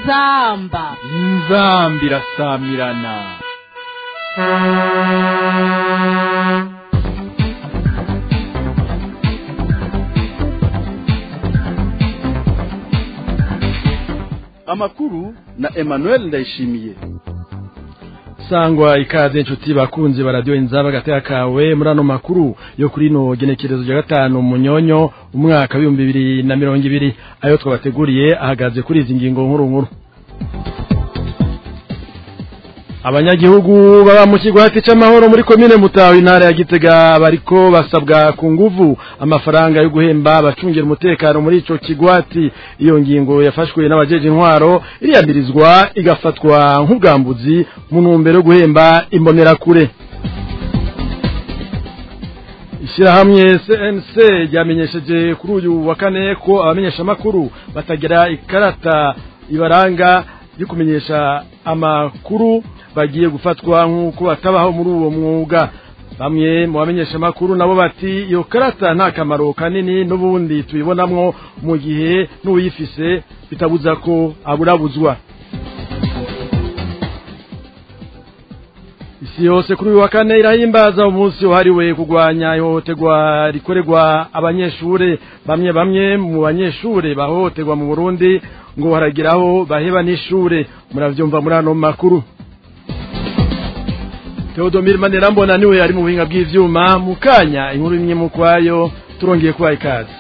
inzamba inzambi irasamirana amakuru na emmanuel ndayishimiye sangwa ikaze inshuti bakunzi ba radiyo inzaba agateka kawe muri ano makuru yo kuri ino genekerezo rya gatanu munyonyo umwaka w'ibihumbi bibiri na mirongo ibiri ayo twabateguriye ahagaze kuri izi ngingo nkuru nkuru abanyagihugu baba mu kigwati c'amahoro muri komine mutaho intara ya gitega bariko basabwa ku nguvu amafaranga yo guhemba abacungira umutekano muri ico kigwati iyo ngingo yafashwe n'abajeje intwaro iriyamirizwa igafatwa nk'ubwambuzi mu ntumbero yo guhemba imbonerakure ishyirahamwe cnc ryamenyesheje kuri uyu wa kane ko abamenyeshamakuru batagira ikarata ibaranga yo kumenyesha amakuru bagiye gufatwa nk'uko batabaho muri uwo mwuga bamwe mu bamenyesha amakuru nabo bati iyo karata nta kamaro kanini n'ubundi tuyibonamwo mu gihe n'uyifise bitabuza ko aburabuzwa isi yose kuri uyu wa kane irahimbaza umunsi wahariwe kurwanya ihohoterwa rikorerwa abanyeshure bamwe bamwe mu banyeshure bahohoterwa mu burundi ngo haragiraho baheba n'ishure muravyumva muri ano makuru Theodomir Manerambona niwe ari mu buhinga bw'ivyuma mu kanya inkuru imwe mu kwayo turongeye kubaha ikaze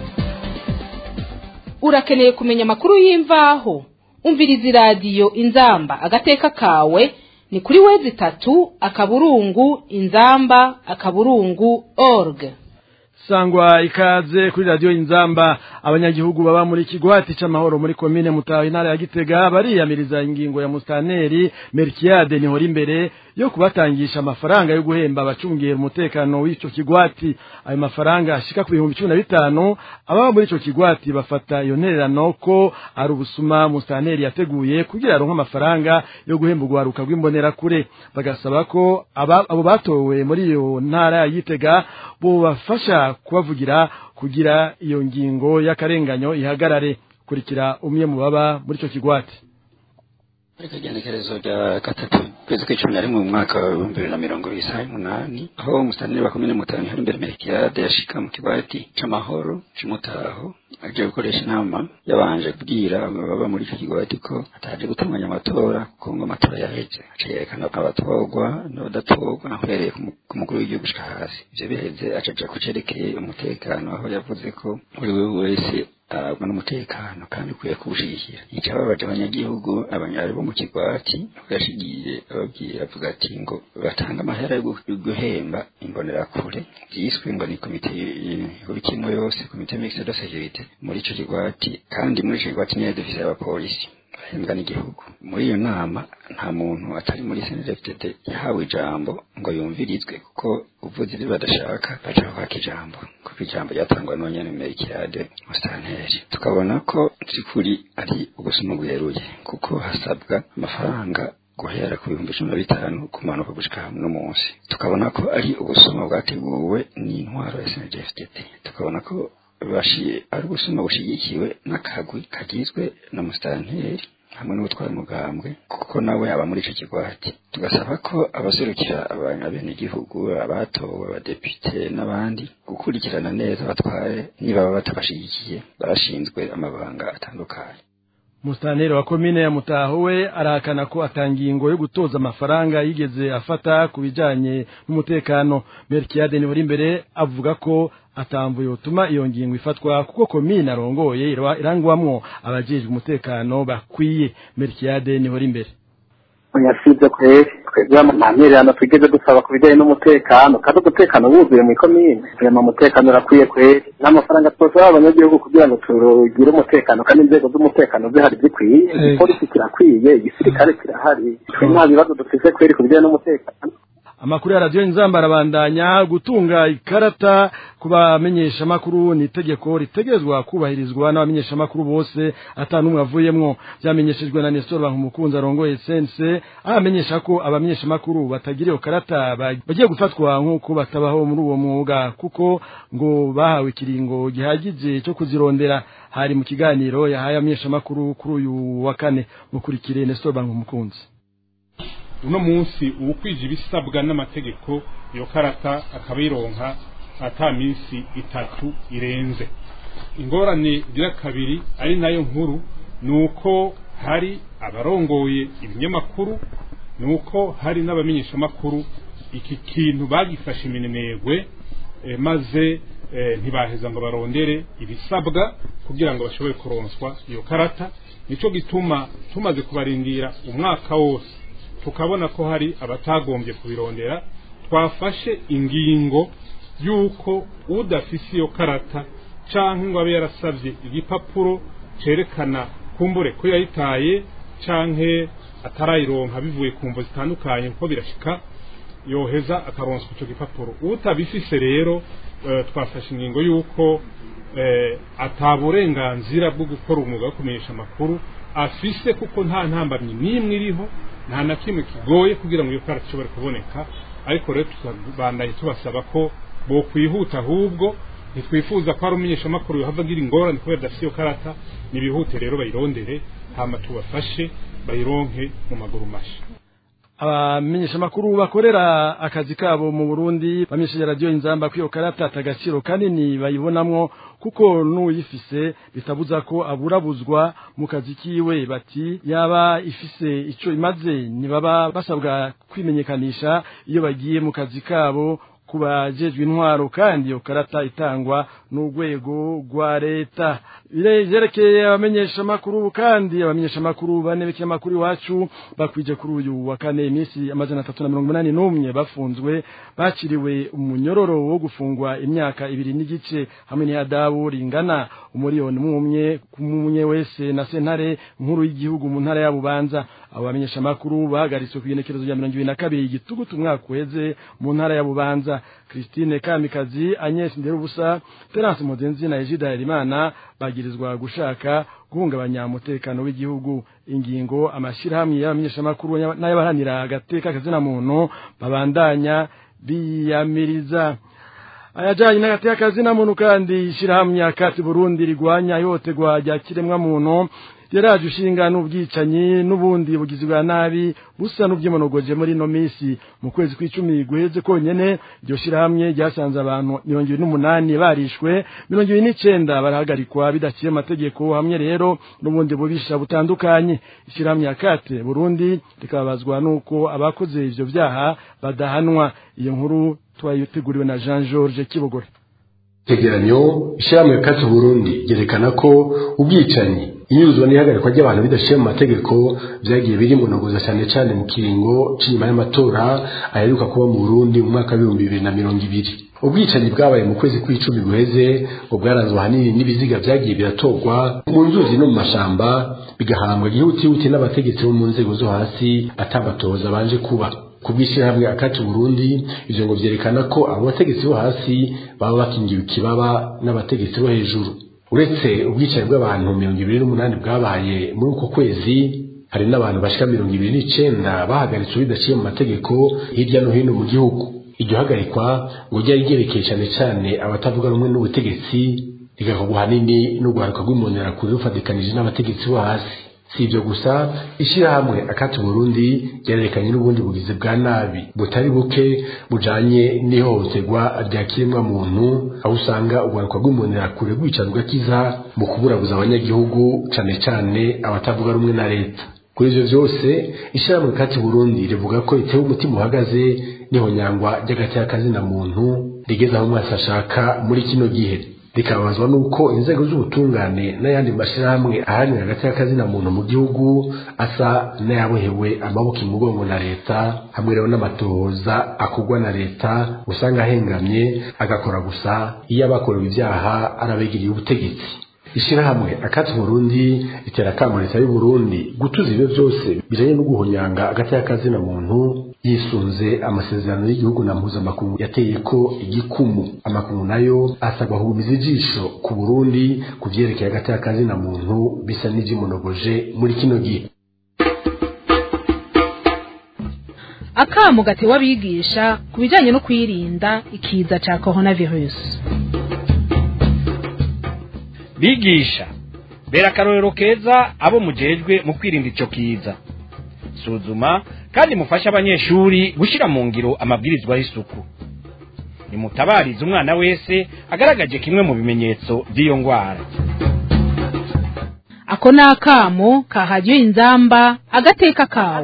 urakeneye kumenya amakuru y'imvaho umviriza iradiyo inzamba agateka kawe ni kuri wezi itatu akaburungu inzamba akaburungu org sangwa ikaze kuri radiyo inzamba abanyagihugu baba muri kigwati c'amahoro muri komine mutaho intara ya gitega bariyamiriza ingingo ya mustaneri merkiade nihora imbere yo kubatangisha amafaranga yo guhemba abacungera umutekano w'ico kigwati ayo mafaranga ashika ku bihumbi cumi na bitanu ababa muri ico kigwati bafata iyo ntererano ko ari ubusuma mustaneri yateguye kugira aronke amafaranga yo guhemba urwaruka rw'imbonerakure bagasaba ko abo batowe muri iyo ntara ya gitega bobafasha kubavugira kugira iyo ngingo y'akarenganyo ihagarare kurikira umwe mu baba muri ico kigwati ariko igenekerezo rya gatatu kwezi kw'icumi na rimwe mu mwaka wa ibihumbi bibiri na mirongo ibiri isaha umunani aho umusanire wa komine mutanu hari imbere merikiyade yashika mu kigwati c'amahoro c'umutaho aje gukoresha inama yabanje kubwira baba muri ico kigwati ko ataje gutunganya amatora kuko ngo amatora yaheze aca yerekana ko abatorwa n'abadatorwa uhereye ku mukuru w'igihugu gushika hasi ivyo biheze acaja ku cerekeye umutekano aho yavuze ko buri wese arabwa n'umutekano kandi ukwiye kuwushigikira icababaje abanyagihugu abanyari bo mu kigwati yashigiye ababwira avuga ati ngo batanga amahera yo guhemba imbonerakure vyiswe ngo ni komite y'urukino yose komite mixte de sécurité muri ico kigwati kandi muri ico kigwati niyo dufise abapolisi bahembwa n'igihugu muri iyo nama nta muntu atari muri snfdd yahawe ijambo ngo yumvirizwe kuko uvuze ibyo badashaka baca kwaka ijambo kuko ijambo ryatangwa n'abanyene merikirade musitanteri tukabona ko by'ukuri ari ubusuma bweruye kuko hasabwa amafaranga guhera ku bihumbi cumi na bitanu kumanuka gushika no munsi tukabona ko ari ubusuma bwateguwe n'intwaro ya snfdd tukabona ko bashiye ari ubusuma bushigikiwe n'akagwi kagizwe na musitanteri hamwe n'ubutwara umugambwe kuko nawe aba muri ico kigwati tugasaba ko abaserukira abenegihugu abatowe abadepite n'abandi gukurikirana neza abatware niba baba batabashigikiye barashinzwe amabanga atandukanye Mustaneri wa komine ya Mutaho we arahakana ko atangingo yo gutoza amafaranga yigeze afata ku bijanye n'umutekano Merkiade ni imbere avuga ko atamvu yotuma iyo ngingo ifatwa kuko komine arongoye irangwamwo abajejwe umutekano bakwiye Merkiade ni imbere yasibye kweri twebwe amamererano tugeze dusaba ku bijyanye n'umutekano kandi umutekano wuzuye mu ikomine rema umutekano urakwiye kweri n'amafaranga twosaba abanyagihugu kugira ngo tugire umutekano kandi inzego z'umutekano zihari zikwiye igipolisi kirakwiye igisirikare kirahari twe nta bibazo dufise kweri ku bijyanye n'umutekano amakuru ya radiyo inzamba arabandanya gutunga ikarata ku bamenyeshamakuru ni itegeko ritegerezwa kubahirizwa n'abamenyeshamakuru bose atanumwe avuyemwo byamenyeshejwe na Nestor Bankumukunzi arongoye sense ahamenyesha ko abamenyeshamakuru batagira iyo karata bagiye gufatwa nk'uko batabaho muri uwo mwuga kuko ngo bahawe ikiringo gihagije cyo kuzirondera hari mu kiganiro yahaye abamenyeshamakuru kuri uyu wa kane mukurikire Nestor Bankumukunzi uno munsi uwukwije ibisabwa n'amategeko iyo karata akabironka ata minsi itatu irenze ingorane igira kabiri ari nayo nkuru ni uko hari abarongoye ibinyamakuru ni uko hari n'abamenyeshamakuru iki kintu bagifashe iminenegwe maze ntibaheza ngo barondere ibisabwa kugira ngo bashobore kuronswa iyo karata nicyo gituma tumaze kubarindira umwaka wose tukabona ko hari abatagombye kubirondera twafashe ingingo y'uko udafise iyo karata cyangwa ngo abe yarasabye igipapuro cyerekana kumbure ko yayitaye cyangwa atarayironka bivuye ku mvo zitandukanye kuko birashika yoheza akaronswa icyo gipapuro utabifise rero twafashe ingingo y'uko ataburenganzira bwo gukora umwuga wo kumenyesha amakuru afise kuko nta ntambamyi n'imwe iriho nta na kimwe kigoye kugira ngo iyo karata ishobore kuboneka ariko rero tukabandaye tubasaba ko bo kwihuta ahubwo ntitwifuza ko hari umumenyeshamakuru yohava agira ingorane kubera adafite iyo karata nibihute rero bayirondere hama tubafashe bayironke mu maguru mashya abamenyeshamakuru bakorera akazi kabo mu Burundi bamenyesheje radio inzamba kwiyo karata atagaciro kanini bayibonamwo kuko n'uyifise bitabuza ko aburabuzwa mu kazi kiwe bati yaba ifise ico imaze nibaba basabwa kwimenyekanisha iyo bagiye mu kazi kabo kubajejwe intwaro kandi iyo karata itangwa n'urwego rwa leta birerekeye abamenyesha makuru kandi abamenyesha makuru bane b'ikinyamakuru iwacu bakwije kuri uyu wa kane iminsi amajana atatu na mirongo inani n'umwe bafunzwe baciriwe umunyororo wo gufungwa imyaka ibiri n'igice hamwe n'ihadabu ringana umuriyoni umwe kumwe wese na sentare nkuru y'igihugu mu ntara ya Bubanza abo bamenyesha makuru bahagaritswe ku igenekerezo rya mirongo ibiri na kabiri igitugutu umwaka uheze mu ntara ya Bubanza Christine Kamikazi Agnes Nderubusa Terence Mudenzi na Ejida Herimana bagirizwa gushaka guhungabanya umutekano w'igihugu ingingo amashirahamwe y'abamenyeshamakuru n'abaharanira agateka kazina muntu babandanya biyamiriza ayajanye n'agateka kazina muntu kandi ishirahamwe akati Burundi rigwanya ihohoterwa rya kiremwa muntu yaraje ushinga n'ubwicanyi n'ubundi bugizi bwa nabi busa n'ubwimonogoje muri no misi mu kwezi kw'icumi guheze konyene iryo shirahamwe ryasanze abantu mirongo ibiri n'umunani barishwe mirongo ibiri n'icenda barahagarikwa bidaciye amategeko hamwe rero n'ubundi bubisha butandukanye ishirahamwe ya kate burundi rikababazwa n'uko abakoze ivyo vyaha badahanwa iyo nkuru twayiteguriwe na jean george kibogore tegeranyo ishirahamwe ya kate burundi ryerekana ko ubwicanyi inyuzwa n'ihagarikwa ry'abantu bidashiye mu mategeko vyagiye biri munogoza cyane cyane mu kiringo c'inyuma y'amatora aheruka kuba mu Burundi mu mwaka w'ibihumbi bibiri na mirongo ibiri ubwicanyi bwabaye mu kwezi kw'icumi guheze ngo bwaranzwe ahanini n'ibiziga vyagiye biratorwa mu nzuzi no mu mashamba bigahambwa gihutihuti n'abategetsi bo mu nzego zo hasi atabatoza banje kuba kubw'ishyirahamwe akati Burundi ivyo ngo vyerekana ko abo bategetsi bo hasi baba bakingiwe ikibaba n'abategetsi bo hejuru uretse ubwicanyi bw'abantu mirongo ibiri n'umunani bwabaye muri uko kwezi hari n'abantu bashika mirongo ibiri n'icenda bahagaritswe bidaciye mu mategeko hirya no hino mu gihugu iryo hagarikwa ngo ryari ryerekeye cane cane abatavuga rumwe n'ubutegetsi rigakorwa hanini n'urwaruka rw'imbonerakure rufatikanije n'abategetsi bo hasi si ibyo gusa ishyirahamwe akati Burundi ryarerekanye n'ubundi bugizi bwa nabi butari buke bujanye n'ihohoterwa rya kiremwa muntu aho usanga urwaruka rw'imbonerakure rwicara rugakiza mu kuburabuza abanyagihugu cane cane abatavuga rumwe na leta kuri ivyo vyose ishyirahamwe akati Burundi rivuga ko ritewe umutima uhagaze n'ihonyangwa ry'agateakazina muntu rigeze aho umwasi ashaka muri kino gihe rikababazwa nuko inzego z'ubutungane n'ayandi mashyirahamwe aharanira hagati y'akazina muntu mu gihugu asa n'ayabohewe amaboko imugongo na leta hamwe rero n'amatohoza akorwa na leta usanga ahengamye agakora gusa iyo abakorewe ibyaha arabegeriye ubutegetsi ishyirahamwe akati burundi ritera akamo leta y'u Burundi gutuza ibyo byose bijanye no guhonyanga hagati y'akazina muntu yisunze amasezerano y'igihugu na mpuzamakungu yateye ko igikumu amakungu nayo asabwa kugumiza ijisho ku burundi ku vyerekeye hagati y'akazi na muntu bisa n'ivy'imunogoje muri kino gihe akamu gatewe abigisha ku bijyanye no kwirinda ikiza cya coronavirus bigisha bera akarorero keza abo mujejwe mu kwirinda icyo kiza suzuma kandi mufashe abanyeshuri gushyira mu ngiro amabwirizwa y'isuku nimutabarize umwana wese agaragaje kimwe mu bimenyetso by'iyo ndwara ako ni akamo kahagiwe inzamba agateka kawe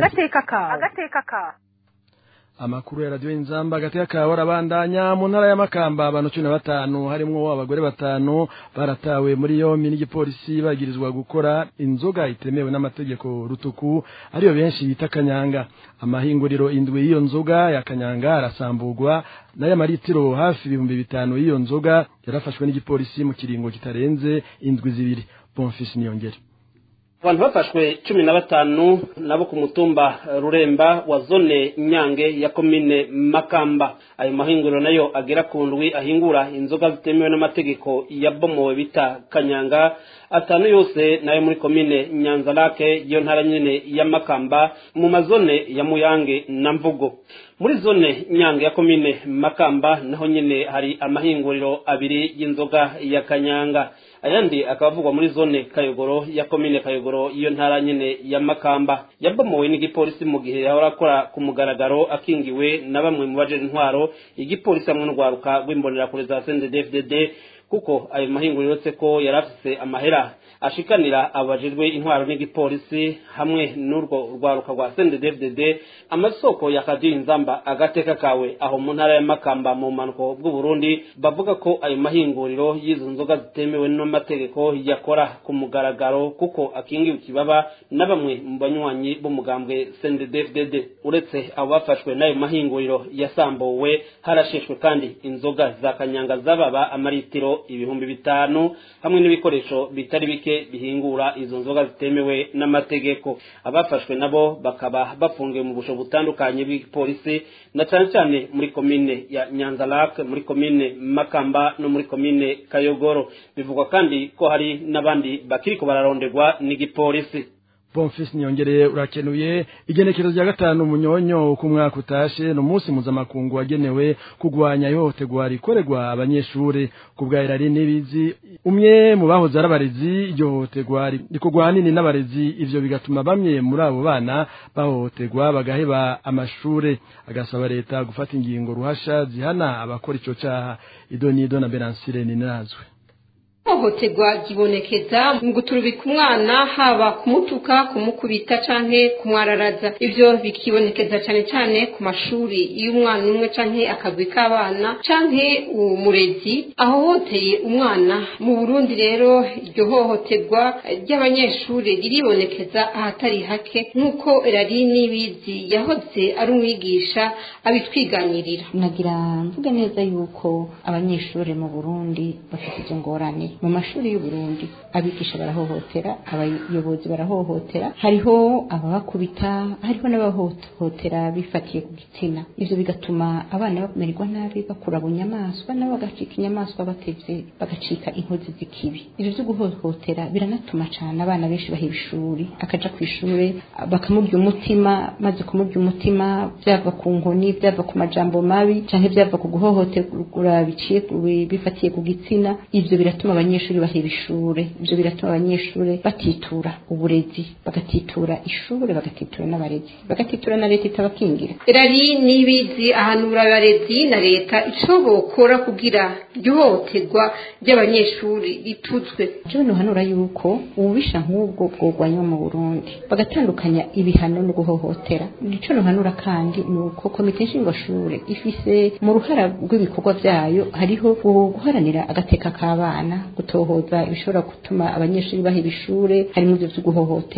amakuru ya radiyo inzamba hagati y'akawa arabandanya mu ntara y'amakamba abantu cumi na batanu harimwo abagore batanu baratawe muri yombi n'igipolisi bagirizwa gukora inzoga itemewe n'amategeko rutuku ariyo benshi bita kanyanga amahinguriro indwi y'iyo nzoga ya kanyanga arasamburwa n'ay'amaritiro hafi ibihumbi bitanu y'iyo nzoga yarafashwe n'igipolisi mu kiringo kitarenze indwi zibiri bonfisi niyongere abantu bafashwe cumi na batanu nabo ku mutumba ruremba wa zone nyange ya komine makamba ayo mahinguriro nayo agera ku ndwi ahingura inzoga zitemewe n'amategeko yabomowe bita kanyanga atanu yose nayo muri komine nyanzarake iyo ntara nyine ya makamba mu mazone ya muyange na mvugo muri zone nyange ya komine makamba naho nyine hari amahinguriro abiri y'inzoga ya kanyanga ayandi akaba avugwa muri zone kayogoro ya komine kayogoro iyo ntara nyine ya makamba yabomowe n'igipolisi mu gihe yahora akora ku mugaragaro akingiwe na bamwe mu baje intwaro igipolisi hamwe n'urwaruka rw'imbonerakure za CNDD-FDD kuko ayo mahinguriro uretse ko yari afise amahera ashikanira abajejwe intwaro n'igipolisi hamwe n'urwo rwaruka rwa CNDD-FDD amasoko ya kadiyo inzamba agateka kawe aho mu ntara ya makamba mu mpanuko bw'u Burundi bavuga ko ayo mahinguriro y'izo nzoga zitemewe n'amategeko yakora ku mugaragaro kuko akingiwe ikibaba na bamwe mu banywanyi b'umugambwe CNDD-FDD uretse abo bafashwe n'ayo mahinguriro yasambuwe harasheshwe kandi inzoga za kanyanga zababa amaritiro ibihumbi bitanu hamwe n'ibikoresho bitari bike bihingura izo nzoga zitemewe n'amategeko abafashwe nabo bakaba bafungiwe mu busho butandukanye bw'ipolisi na cyane cyane muri komine ya nyanzarake muri komine makamba no muri komine kayogoro bivugwa kandi ko hari n'abandi bakiriko bararonderwa n'igipolisi bonfisi niyongereye urakenuye igenekerezo rya gatanu munyonyo uko umwaka utashe ni umunsi mpuzamakungu wagenewe kurwanya ihohoterwa rikorerwa abanyeshuri ku bwa irari n'ibizi umwe mu bahoze ari abarezi iryo hohoterwa rikorwa ahanini n'abarezi ivyo bigatuma bamwe muri abo bana bahohoterwa bagaheba amashuri agasaba leta gufata ingingo ruhasha zihana abakora ico caha idonido na beransire ninazwe ihohoterwa ryibonekeza mu guturubika umwana haba kumutuka kumukubita canke kumwararaza ivyo bikibonekeza cane cane ku mashuri iyo umwana umwe canke akagwi k'abana canke umurezi ahohoteye umwana mu burundi rero iryo hohoterwa ry'abanyeshuri riribonekeza ahatari hake nk'uko rari n'ibizi yahoze ari umwigisha abitwiganirira nagira mvuge neza yuko abanyeshuri mu burundi bafite izo ngorane mu mashuri y'uburundi abigisha barahohotera abayobozi barahohotera hariho ababakubita hariho n'abahohotera bifatiye ku gitsina ivyo bigatuma abana bamererwa nabi bakura bunyamaswa nabo bagacika inyamaswa batevye bagacika inkozi z'ikibi ivyo vyo guhohotera biranatuma cane abana benshi baheba ishuri akaja kw'ishure bakamurya umutima maze kumurya umutima vyava ku nkoni vyava ku majambo mabi canke vyava ku guhohoterwa biciye bifatiye ku gitsina ivyo biratuma abanyeshuri baheba ishure ivyo biratuma abanyeshuri batitura uburezi bagatitura ishure bagatitura n'abarezi bagatitura na leta itabakingira rari n'ibizi ahanura abarezi na leta ico bokora kugira iryohoterwa ry'abanyeshuri rituzwe jewe nohanura yuko ububisha nk'ubwo bwogwanywa mu burundi bagatandukanya ibihano no guhohotera nico nohanura kandi ni uko komite nshingwashure ifise mu ruhara rw'ibikorwa vyayo hariho guharanira agateka k'abana gutohoza ibishobora gutuma abanyeshuri baheba ishure harimo ivyo vyo guhohotera hanyuma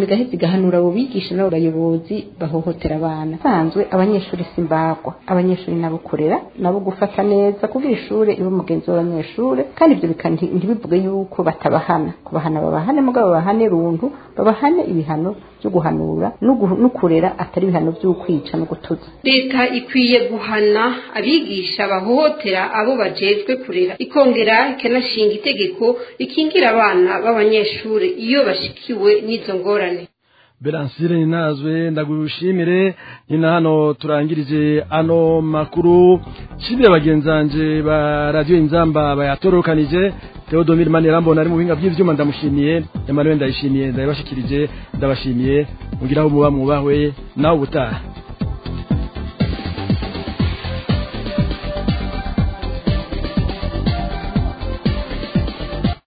igaheza igahanura abo bigisha n'abo bayobozi bahohotera abana sanzwe abanyeshuri simbagwa abanyeshuri nabo kurera nabo gufata neza kugira ishure ibe umugenzi w'abanyeshure kandi ibyo bika ntibivuge yuko batabahana kubahana babahane mugabo babahane runtu babahane ibihano byo guhanura no kurera atari ibihano by'ukwica no gutuza leta ikwiye guhana abigisha bahohotera abo bajejwe kurera ikongera ikanashinga itegeko rikingira abana b'abanyeshuri iyo bashikiwe n'izo ngorane beransire ninazwe ndagushimire ni na hano turangirije ano makuru shimire bagenzanje ba radio inzamba bayatorokanije Theodomir Manirambona ari mu buhinga bw'ivyuma ndamushimiye Emmanuel ndayishimiye ndabashikirije ndabashimiye mugiraho muba mubahwe nawe ubutaha